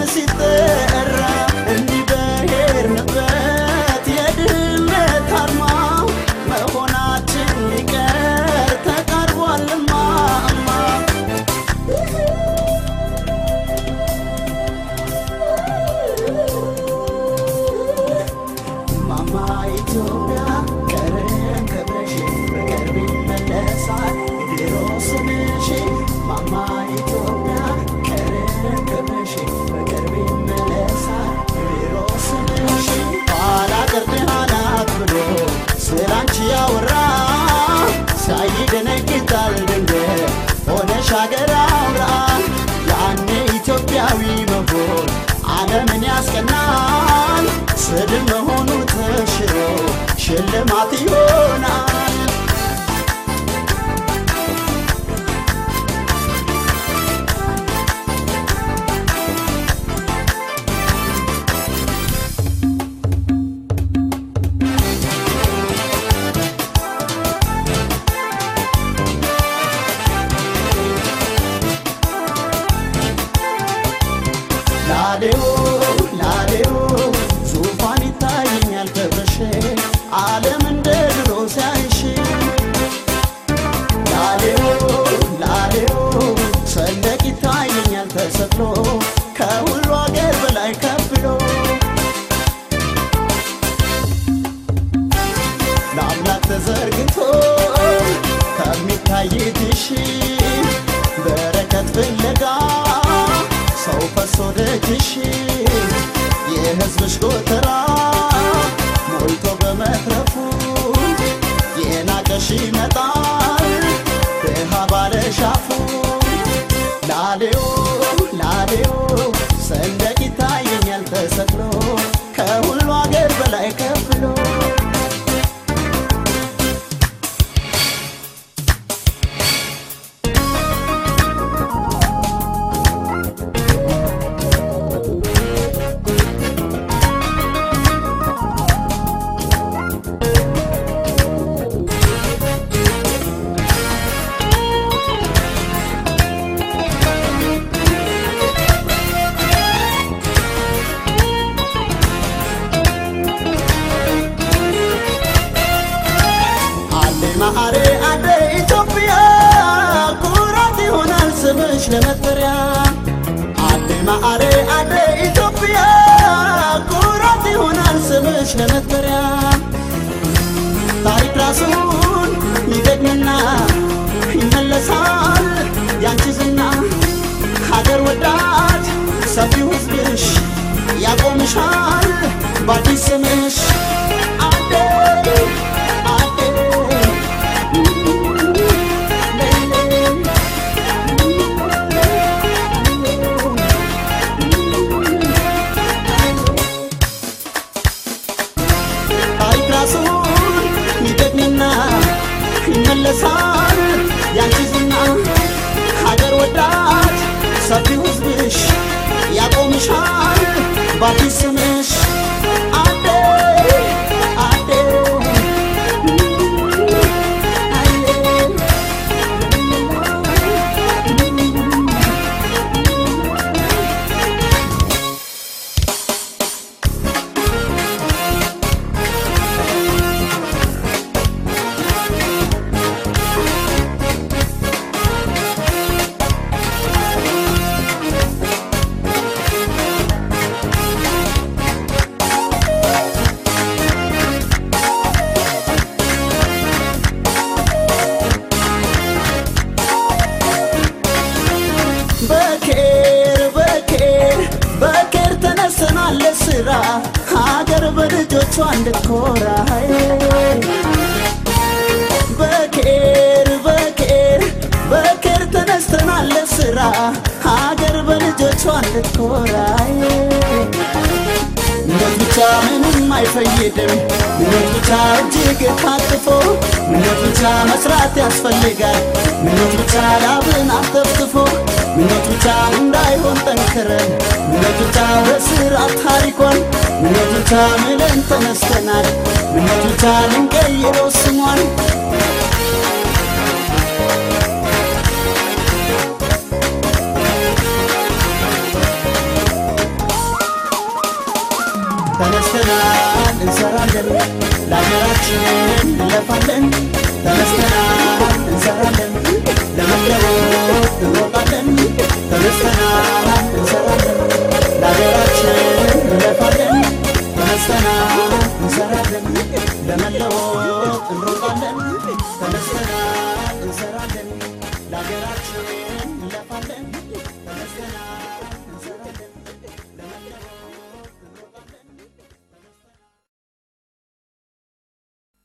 ሲጠራ እንዲህ በሄድንበት የድህነት አርማ መሆናችን ሊቀር ተቃርቧልማ እማ ማማ ኢትዮጵያ ቀረን ከብረሽ በቅርብ ይመለሳል ድሮ ስምሽ ማማ ኢትዮጵያ ቀረን ከብረሽ በቅርብ ይመለሳል ድሮ ስምሽ ኋላ ቀር ድሃ ናት ብሎ ስላንቺ ያወራ ሳይደነግጣል ድንገት ሆነሽ አገር አውራ ያኔ ኢትዮጵያዊ መሆን ዓለምን ያስቀናል ስድብ መሆኑ ተሽሮ ሽልማት ይሆናል ላሌው ላሌው ዙፋን ይታየኛል ከብረሽ ዓለም እንደ ድሮ ሲያይሽ ላሌው ላሌው ሰንደቅ ይታየኛል ተሰቅሎ ከሁሉ አገር በላይ ከብሎ ለአምላክ ተዘርግቶ ከሚታይትሽ በረከት ፍለጋ ሰው ፈሶ ደጅሽ የሕዝብሽ ጎተራ ሞልቶ በመትረፉ የናቀሽ ይመጣል ድሃ ባለሻፉ ላሌው ላሌው ሰንደቅ ይታየኛል ተሰቅሎ ከሁሉ አገር በላይ ከፍሎ አሌ ማአሬ አደ ኢትዮጵያ ኩራት ይሆናል ስምሽ ለመጠሪያ አሌ ማአሬ አደ ኢትዮጵያ ኩራት ይሆናል ስምሽ ለመጠሪያ ታሪክ ራሱን ይደግምና ይመለሳል ያንቺ ዝና ሀገር ወዳድ ሰፊው ሕዝብሽ ያቆምሻል በአዲስ ስምሽ አዴ አዴ ታሪክ ራሱን ይደግምና ይመለሳል ያንቺ ዝና ሀገር ወዳድ ሰፊው ሕዝብሽ ያቆምሻል በአዲስ ስምሽ አዴ አዴ በኬር በኬር በኬር ተነስተናል ለስራ ሀገር በልጆቿ እንድትኮራ በኬር በኬር በኬር ተነስተናል ለስራ ሀገር በልጆቿ እንድትኮራ ምኞት ብቻ ምንም አይፈይድም ምኞት ብቻ እጅግ ታጥፎ ምኞት ብቻ መስራት ያስፈልጋል ምኞት ብቻ ላብን አተፍትፎ ምኞት ብቻ እንዳይሆን ጠንክረን ምኞት ብቻ በስራት ታሪኳን ምኞት ብቻ ምለን ተነስተናል ምኞት ብቻ ልንቀይረው ስሟን እንሰራለን ለሀገራችን እንለፋለን ተነስተናል እንሰራለን ለመለወጥ እንሮጣለን ተነስተናል እንሰራለን ለሀገራችን እንለፋለን ተነስተናል እንሰራለን ለመለወጥ እንሮጣለን ተነስተናል